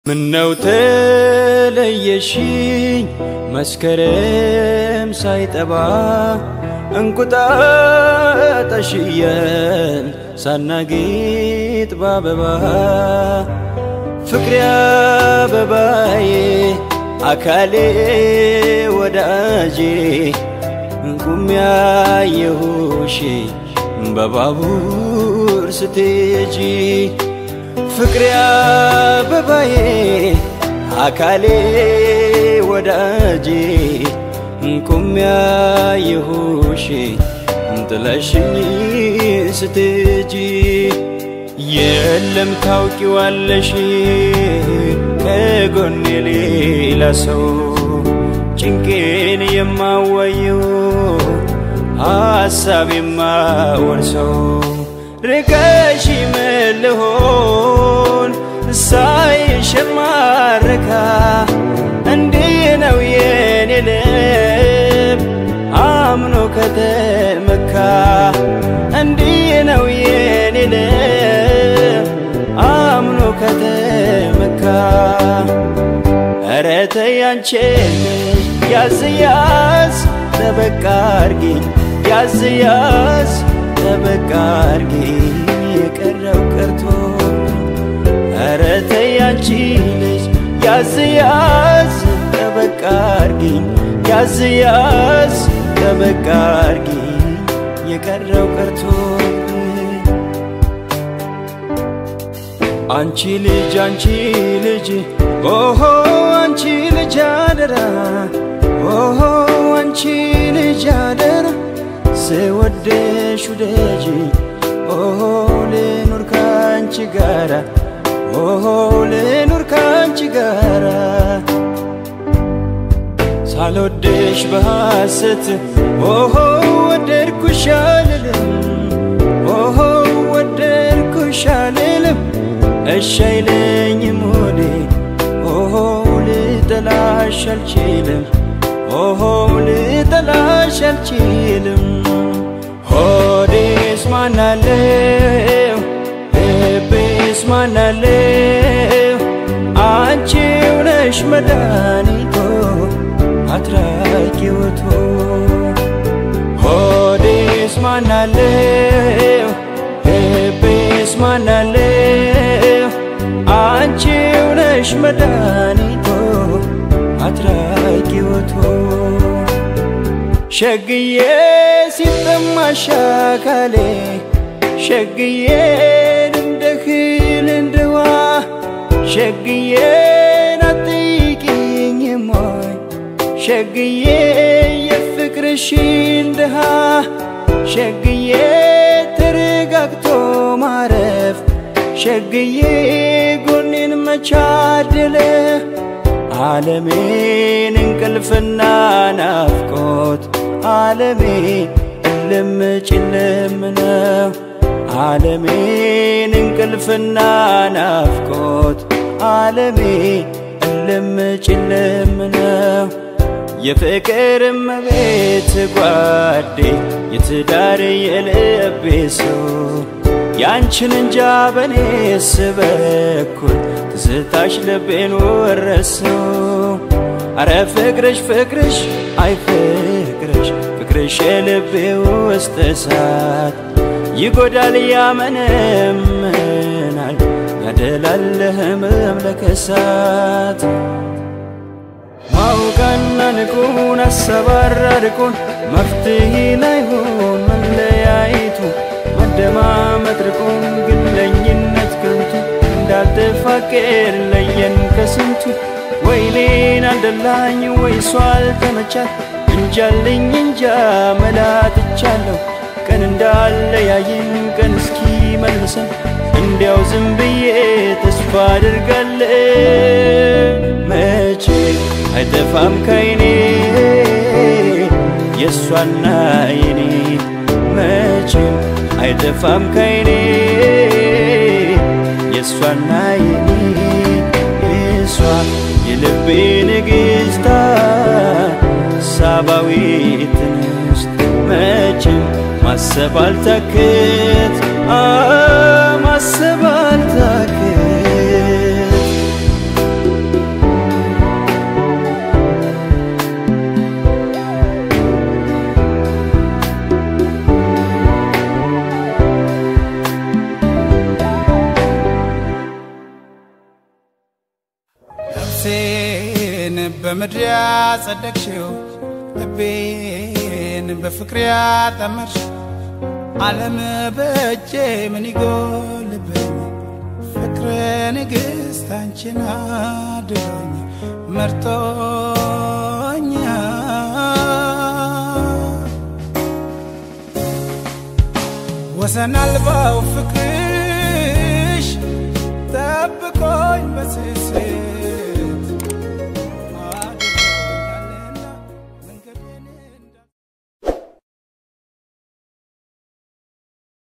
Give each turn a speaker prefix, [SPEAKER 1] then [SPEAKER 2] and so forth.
[SPEAKER 1] ምነው ተለየሽኝ መስከረም ሳይጠባ እንቁጣጣሽየን ሳናጌጥ ባበባ ፍቅሬ አበባዬ አካሌ ወዳጄ ቁሜ ያየሁሽ በባቡር ስትሄጂ ፍቅሬ አበባዬ አካሌ ወዳጄ ቁሜ ያየሁሽ ጥለሽኝ ስትሄጂ የለም ታውቂዋለሽ ከጎኔ ሌላ ሰው ጭንቄን የማዋየው ሐሳብ የማወርሰው ርቀሽ ምልሆን ሳይሽ የማረካ እንዲህ ነው የኔ ልብ አምኖ ከተመካ እንዲህ ነው የኔ ልብ አምኖ ከተመካ ኧረ ተይ አንቺ ልጅ ያዝ ያዝ ጠበቃ አርጊኝ ያዝ ያዝ ጠበቃ አርጊኝ የቀረው ቀርቶ ኧረ ተይ አንቺ ልጅ ያዝ ያዝ ጠበቃ አርጊኝ ያዝ ያዝ ጠበቃ አርጊኝ የቀረው ቀርቶ አንቺ ልጅ አንቺ ልጅ ኦሆ አንቺ ልጅ አደራ ኦሆ አንቺ ልጅ አደራ ስወደሽ ውደጂ ኦሆ ልኑር ካንቺ ጋራ ኦሆ ልኑር ካንቺ ጋራ ሳልወደሽ በሐሰት ኦሆ ወደድኩሽ አልልም ኦሆ ወደድኩሽ አልልም እሺ አይለኝም ሆዴ ኦሆ ልጠላሽ አልችልም ኦሆ ልጠላሽ አልችልም ሆዴስ ማናለው ልቤስ ማናለው አንቺው ነሽ መድኃኒቶ አትራቂውቶ ሆዴስ ማናለው ልቤስ ማናለው አንቺው ነሽ መድኃኒቶ አትራቂውቶ ሸግዬ ሲጠማሽ አካሌ ሸግዬ እንደ እህል እንደ ውሃ ሸግዬ ናትቂኝም ሆይ ሸግዬ የፍቅርሽን ድሃ ሸግዬ ተረጋግቶ ማረፍ ሸግዬ ጎኔን መቻደለ ዓለሜን እንቅልፍና ናፍቆት ዓለሜ እልም ጭልም ነው ዓለሜን እንቅልፍና ናፍቆት ዓለሜ እልም ጭልም ነው የፍቅር እመቤት ጓዴ የትዳር የልቤ ሰው ያንቺን እንጃ በኔስ በኩል ትዝታሽ ልቤን ወረሰው አረ ፍቅርሽ ፍቅርሽ አይ ፍቅርሽ ፍቅርሽ የልቤ ውስጥ እሳት ይጎዳል ያመነምናል ያደላል ህመም ለከሳት ማውቃና ንቁን አሰባራርቁን መፍትሄ ላይሆን መለያየቱ መደማመጥ ርቆን ግለኝነት ከንቱ እንዳልተፋቀር ለየን ከስንቱ ወይኔን አልደላኝ ወይ እሷ አልተመቻት እንጃልኝ እንጃ መላትቻለሁ ቀን እንዳለያየን ቀን እስኪ መልሰን እንዲያው ዝም ብዬ ተስፋ አድርጋለሁ መቼ አይጠፋም ከይኔ የእሷና የኔ መቼም አይጠፋም ከይኔ የእሷና የኔ እሷ የልቤ ንግሥታ ሳባዊት እንስት መቼም ማሰብ አልታክት ማሰብ አልታክት
[SPEAKER 2] በምድር ያጸደቅሽው ልቤን በፍቅር ያጠመርሽ ዓለም በእጄ ምን ይጎልብኝ ፍቅር ንግሥት አንቺን አድሎኝ መርጦኛ ወሰን አልባው ፍቅር